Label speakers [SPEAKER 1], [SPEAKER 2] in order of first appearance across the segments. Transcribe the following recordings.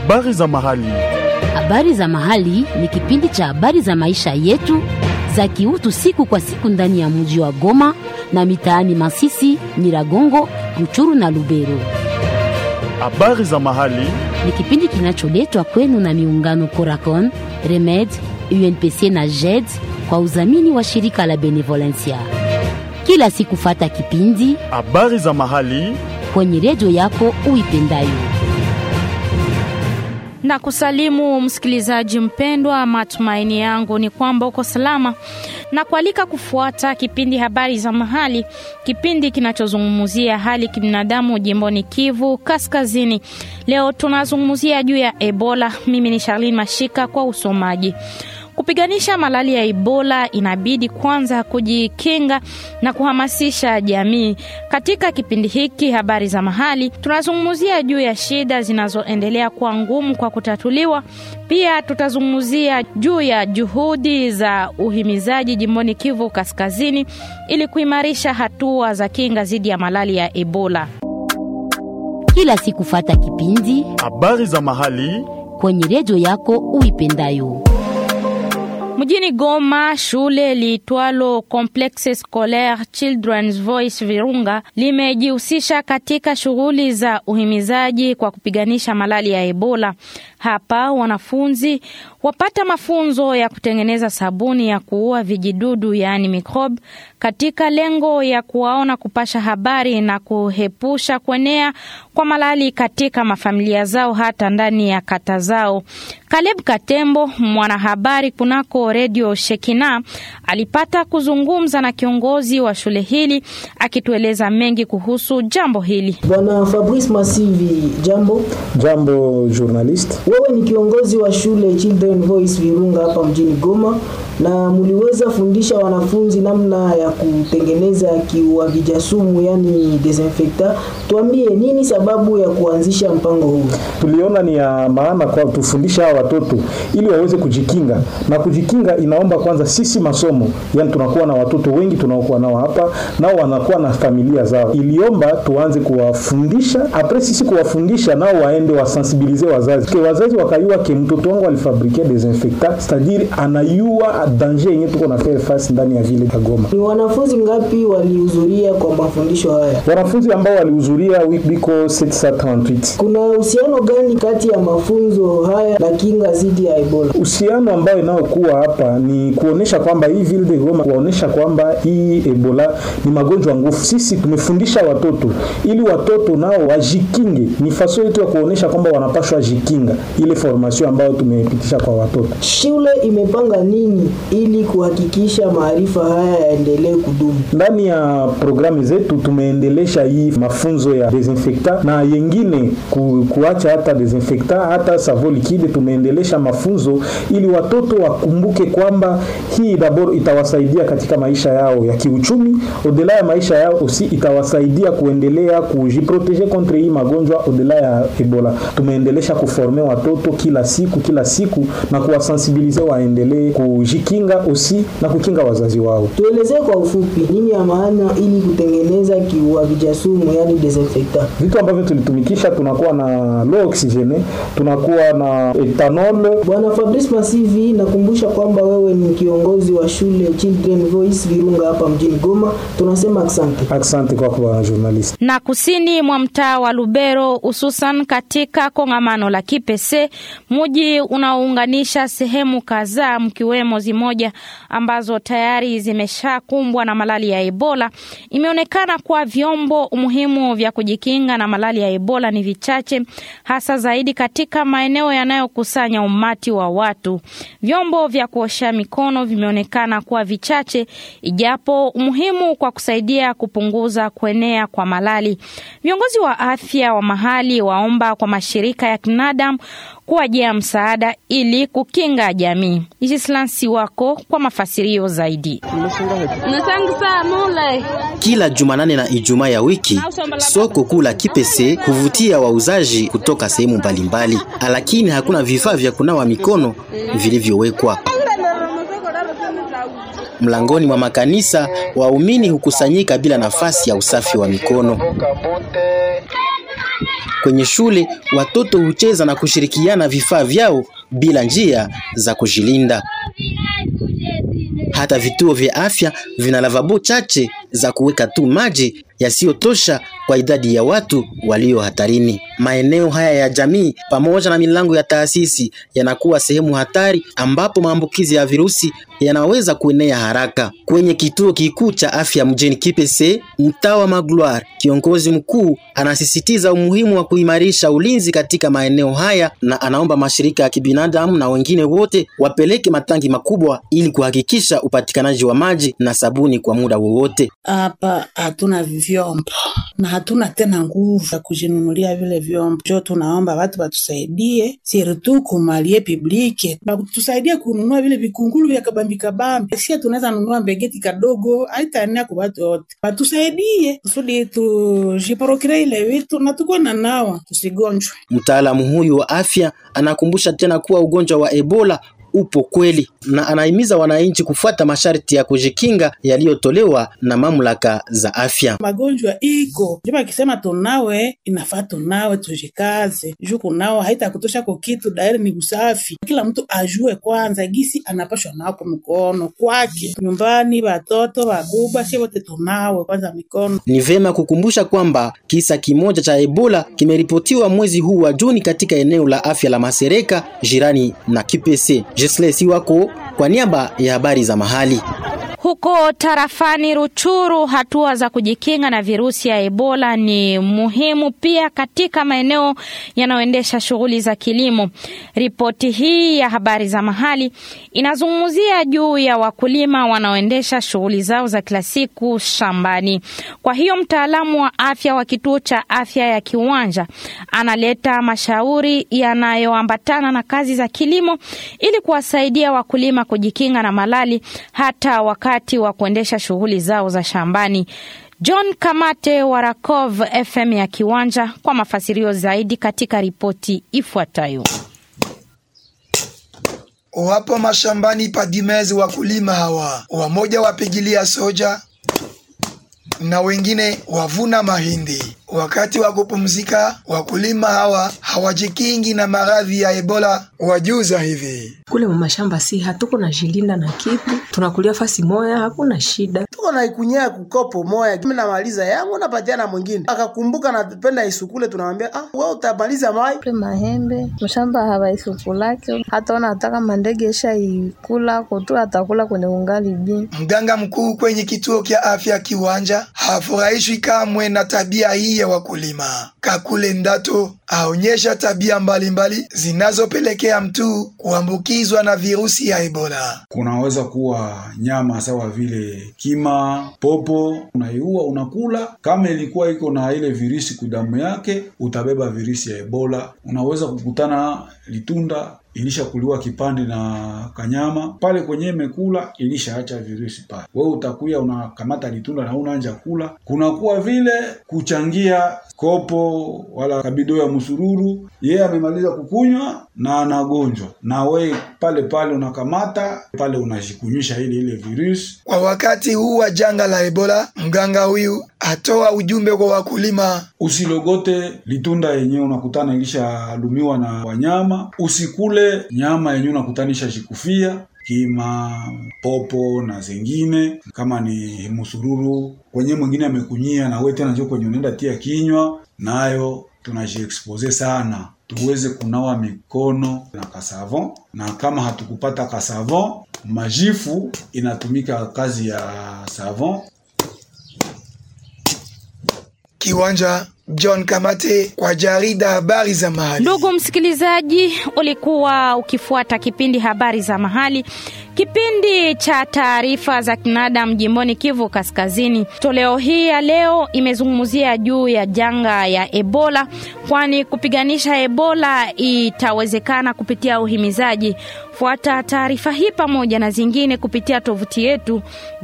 [SPEAKER 1] Habari za mahali.
[SPEAKER 2] Habari za mahali ni kipindi cha habari za maisha yetu za kiutu siku kwa siku ndani ya mji wa Goma na mitaani Masisi, Nyiragongo, Ruchuru na Lubero.
[SPEAKER 1] Habari za mahali.
[SPEAKER 2] Ni kipindi kinacholetwa kwenu na miungano Coracon, Remed, UNPC na JED kwa udhamini wa shirika la Benevolencia. Kila siku fata kipindi
[SPEAKER 1] Habari za mahali.
[SPEAKER 2] kwenye redio yako uipendayo.
[SPEAKER 3] na kusalimu msikilizaji mpendwa, matumaini yangu ni kwamba uko salama na kualika kufuata kipindi habari za mahali, kipindi kinachozungumzia hali kibinadamu jimboni Kivu Kaskazini. Leo tunazungumzia juu ya Ebola. Mimi ni Charlene Mashika kwa usomaji. Kupiganisha malali ya Ebola inabidi kwanza kujikinga na kuhamasisha jamii. Katika kipindi hiki habari za mahali, tunazungumzia juu ya shida zinazoendelea kuwa ngumu kwa kutatuliwa. Pia tutazungumzia juu ya juhudi za uhimizaji jimboni Kivu Kaskazini ili kuimarisha hatua za kinga dhidi ya malali ya Ebola.
[SPEAKER 2] Kila siku fata kipindi
[SPEAKER 1] Habari za mahali.
[SPEAKER 2] kwenye redio yako uipendayo.
[SPEAKER 3] Mjini Goma, shule liitwalo Complexe Scolaire Children's Voice Virunga limejihusisha katika shughuli za uhimizaji kwa kupiganisha malali ya Ebola. Hapa wanafunzi wapata mafunzo ya kutengeneza sabuni ya kuua vijidudu yaani microbe, katika lengo ya kuwaona kupasha habari na kuhepusha kuenea kwa malali katika mafamilia zao hata ndani ya kata zao. Caleb Katembo, mwanahabari kunako redio Shekina, alipata kuzungumza na kiongozi wa shule hili akitueleza mengi kuhusu jambo hili.
[SPEAKER 4] Bwana Fabrice Masivi, jambo.
[SPEAKER 5] Jambo journalist.
[SPEAKER 4] Wewe ni kiongozi wa shule Children Voice Virunga hapa mjini Goma, na mliweza fundisha wanafunzi namna ya kutengeneza kiuagiza sumu, yani desinfectant. Tuambie nini sababu ya kuanzisha mpango huu?
[SPEAKER 5] Tuliona ni ya maana kwa tufundisha hawa watoto ili waweze kujikinga, na kujikinga inaomba kwanza sisi masomo, yani tunakuwa na watoto wengi tunaokuwa nao hapa, nao wanakuwa na familia zao. Iliomba tuanze kuwafundisha, apres sisi kuwafundisha, nao waende wasensibilize wazazi ke wazazi wakayua ke mtoto wangu alifabrikia desinfectant, c'est-à-dire anayua danger yenye tuko na faire face ndani ya vile ya Goma.
[SPEAKER 4] Ni wanafunzi ngapi walihudhuria kwa mafundisho haya?
[SPEAKER 5] Wanafunzi ambao walihudhuria biko 738
[SPEAKER 4] Kuna uhusiano gani kati ya mafunzo haya na kinga dhidi ya Ebola?
[SPEAKER 5] uhusiano ambayo inayokuwa hapa ni kuonesha kwamba hii ville de Goma, kuonesha kwamba hii Ebola ni magonjwa ngufu. Sisi tumefundisha watoto ili watoto nao wajikinge, ni faso yetu ya kuonesha kwamba wanapashwa jikinga, ile formation ambayo tumepitisha kwa watoto.
[SPEAKER 4] Shule imepanga nini ili kuhakikisha maarifa haya yaendelee kudumu?
[SPEAKER 5] Ndani ya programu zetu tumeendelesha hii mafunzo ya desinfectant na yengine ku, kuacha hata desinfectant hata savo liquide, tumeendelesha mafunzo ili watoto wakumbuke kwamba hii dabor itawasaidia katika maisha yao ya kiuchumi, odela ya maisha yao usi itawasaidia kuendelea kujiprotege kontre hii magonjwa odela ya Ebola. Tumeendelesha kuforme watoto kila siku kila siku na kuwasensibilize waendelee kujikinga usi na kukinga wazazi wao.
[SPEAKER 4] Tuelezee kwa ufupi nini ya maana ili kutengeneza kiuagiza sumu, yani desinfectant.
[SPEAKER 5] Vitu ambavyo tulitumikisha, tunakuwa na low oxygene, tunakuwa na ethanol
[SPEAKER 4] Bwana Fabrice Masivi, nakumbusha kwamba wewe ni kiongozi wa shule Children Voice Virunga hapa mjini Goma. Tunasema asante.
[SPEAKER 5] Asante kwako bwana journalist.
[SPEAKER 3] na kusini mwa mtaa wa Lubero, hususan katika kongamano la Kipese, mji unaounganisha sehemu kadhaa mkiwemo zimoja ambazo tayari zimeshakumbwa na malali ya Ebola. Imeonekana kuwa vyombo muhimu vya kujikinga na malali ya Ebola ni vichache, hasa zaidi katika maeneo yanayokusanya umati wa watu. Vyombo vya kuosha mikono vimeonekana kuwa vichache, ijapo muhimu kwa kusaidia kupunguza kuenea kwa malali. Viongozi wa afya wa mahali waomba kwa mashirika ya kibinadamu kuwajia msaada ili kukinga jamii. Islansi wako kwa mafasirio zaidi.
[SPEAKER 6] Kila Jumanane na Ijumaa ya wiki soko kuu la Kipese huvutia wauzaji kutoka sehemu mbalimbali, lakini hakuna vifaa vya kunawa mikono vilivyowekwa. Mlangoni mwa makanisa waumini hukusanyika bila nafasi ya usafi wa mikono. Kwenye shule watoto hucheza na kushirikiana vifaa vyao bila njia za kujilinda. Hata vituo vya afya vina lavabo chache za kuweka tu maji yasiyotosha kwa idadi ya watu walio hatarini. Maeneo haya ya jamii pamoja na milango ya taasisi yanakuwa sehemu hatari ambapo maambukizi ya virusi yanaweza kuenea haraka. Kwenye kituo kikuu cha afya mjini Kipese, mtaa wa Magloire, kiongozi mkuu anasisitiza umuhimu wa kuimarisha ulinzi katika maeneo haya na anaomba mashirika ya kibinadamu na wengine wote wapeleke matangi makubwa ili kuhakikisha upatikanaji wa maji na sabuni kwa muda wowote.
[SPEAKER 7] Hapa hatuna vyombo na hatuna tena nguvu ya kujinunulia vile vyombo, jo tunaomba watu watusaidie, sirtu kumalie publike batusaidie kununua vile vikungulu vya kabambi kabambi. Sia tunaweza nunua mbegeti kadogo, haitaenea kwa watu wote, batusaidie kusudi tujiporokire ile vitu na tukuwe na nawa tusigonjwe.
[SPEAKER 6] Mtaalamu huyu wa afya anakumbusha tena kuwa ugonjwa wa Ebola upo kweli na anahimiza wananchi kufuata masharti ya kujikinga yaliyotolewa na mamlaka za afya.
[SPEAKER 7] Magonjwa iko juba akisema tunawe, inafaa tunawe, tujikaze juu kunawa haitakutosha kwa kitu, dairi ni usafi. Kila mtu ajue kwanza gisi anapashwa nao kwa mkono kwake, nyumbani, watoto, waguba, sie wote tunawe kwanza mikono.
[SPEAKER 6] Ni vema kukumbusha kwamba kisa kimoja cha Ebola kimeripotiwa mwezi huu wa Juni katika eneo la afya la Masereka jirani na Kipese. Jesle Siwako kwa niaba ya habari za mahali.
[SPEAKER 3] Huko tarafani Ruchuru, hatua za kujikinga na virusi ya Ebola ni muhimu pia katika maeneo yanayoendesha shughuli za kilimo. Ripoti hii ya habari za mahali inazungumzia juu ya wakulima wanaoendesha shughuli zao za kila siku shambani. Kwa hiyo mtaalamu wa afya wa kituo cha afya ya Kiwanja analeta mashauri yanayoambatana na kazi za kilimo ili kuwasaidia wakulima kujikinga na malali hata wakati wa kuendesha shughuli zao za shambani. John Kamate wa Rakov FM ya Kiwanja kwa mafasirio zaidi katika ripoti ifuatayo.
[SPEAKER 8] Wapo mashambani pa Dimezi wakulima hawa, wamoja wapigilia soja na wengine wavuna mahindi. Wakati wa kupumzika, wakulima hawa hawajikingi na maradhi ya Ebola. Wajuza hivi
[SPEAKER 9] kule mumashamba si hatuko na jilinda na kitu, tunakulia fasi moya, hakuna shida.
[SPEAKER 10] tuko na ikunyea kukopo moya, mimi namaliza yangu napatia na mwingine, akakumbuka napenda isukule, tunamwambia ah, wewe utamaliza mai
[SPEAKER 11] Kule mahembe mshamba hawaisukulake hata ona ataka mandege esha ikula kutu atakula kwenye ungali bi
[SPEAKER 8] mganga mkuu kwenye kituo kya afya Kiwanja hafurahishwi kamwe na tabia hii ya wakulima. Kakule Ndato aonyesha tabia mbalimbali zinazopelekea mtu kuambukizwa na virusi ya Ebola.
[SPEAKER 12] kunaweza kuwa nyama sawa vile kima, popo, unaiua unakula. Kama ilikuwa iko na ile virusi kudamu yake, utabeba virusi ya Ebola. Unaweza kukutana litunda ilishakuliwa kipande na kanyama pale kwenye imekula ilishaacha virusi pale, wewe utakuya unakamata litunda na unaanja kula. Kunakuwa vile kuchangia kopo wala kabido ya msururu, yeye amemaliza kukunywa na anagonjwa, na we pale pale unakamata pale unajikunywisha ile ile virusi.
[SPEAKER 8] Kwa wakati huu wa janga la Ebola, mganga huyu atoa ujumbe kwa wakulima
[SPEAKER 12] Usilogote litunda yenyewe unakutana ilishalumiwa na wanyama. Usikule nyama yenyewe unakutana ishajikufia kima, popo na zingine, kama ni musururu kwenye mwingine amekunyia na wewe tena njoo kwenye unaenda tia kinywa, nayo tunajiexpose sana. Tuweze kunawa mikono na kasavon, na kama hatukupata kasavon, majifu inatumika kazi ya savon
[SPEAKER 8] Kiwanja. John Kamate kwa jarida habari za mahali.
[SPEAKER 3] Ndugu msikilizaji, ulikuwa ukifuata kipindi habari za mahali, kipindi cha taarifa za kinadamu jimboni Kivu Kaskazini. Toleo hii ya leo imezungumzia juu ya janga ya Ebola, kwani kupiganisha Ebola itawezekana kupitia uhimizaji. Fuata taarifa hii pamoja na zingine kupitia tovuti yetu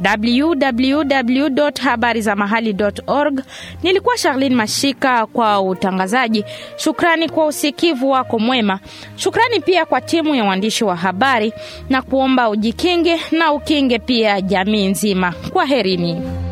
[SPEAKER 3] www.habarizamahali.org. Nilikuwa Charlene Mashika kwa utangazaji. Shukrani kwa usikivu wako mwema. Shukrani pia kwa timu ya waandishi wa habari na kuomba ujikinge na ukinge pia jamii nzima. Kwaherini.